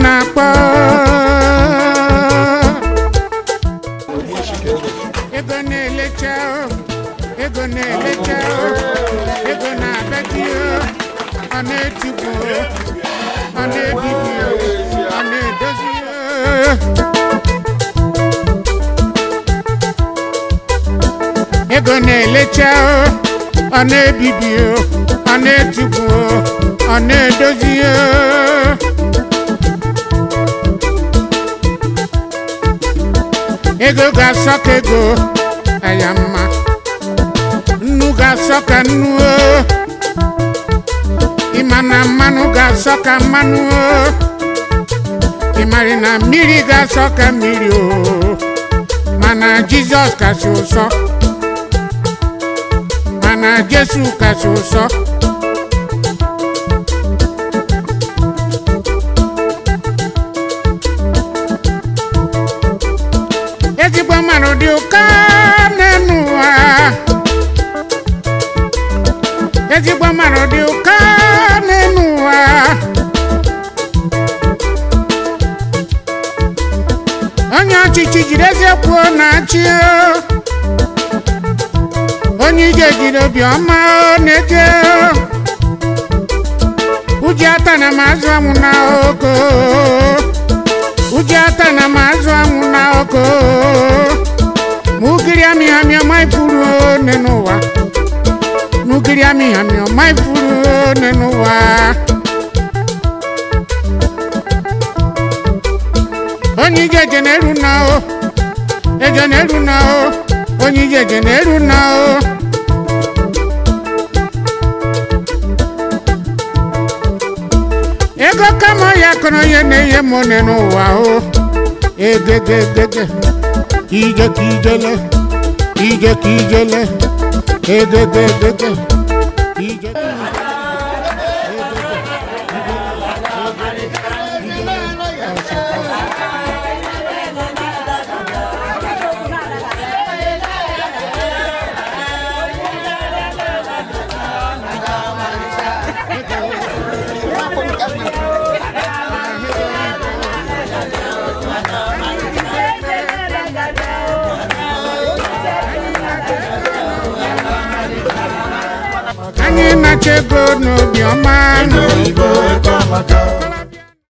na-akpọ ego na-elecha o, ego na-elecha o, ego na-abịa di o, ọ na-etigbu o, ọ na-ebibi o, ọ na-edozi o. ego na-elecha o, ọ na-ebibi o, ọ na-etigbu o, ọ na-edozi o. ego ga-asọ ka ego aya mma nnu ga-asọ ka nnu o ịma na mmanụ ga-asọ ka mmanụ o ịmarị na mmiri ga-asọ ka mmiri o mana jizọs kasị ụsọ mana jesu kasị ụsọ ezigbo mmadụ dị ụka n'elu ụwa ezigbo mmadụ dị ụka n'elu ụwa onye ọchịchị jiri eze kwuo na-achị o. onye ije jiri obiọma o na-eje o. uji ata na mazụ anwụ na oko uji ata na mazụ anwụ na oko mugiri amị amị ọma ifuru one n'ụwa mugiri amị amị ọma ifuru one n'ụwa onye ije je na-eru na o eje na-eru na o onye ije je na-eru na o ego kama ya kọrọ onye na-enye m one n'ụwa o egegegege ije ka ijele ije ka ijele egegegege ije ka anyị na-achọ ego n'obiọma Ego Igbo ego amaka.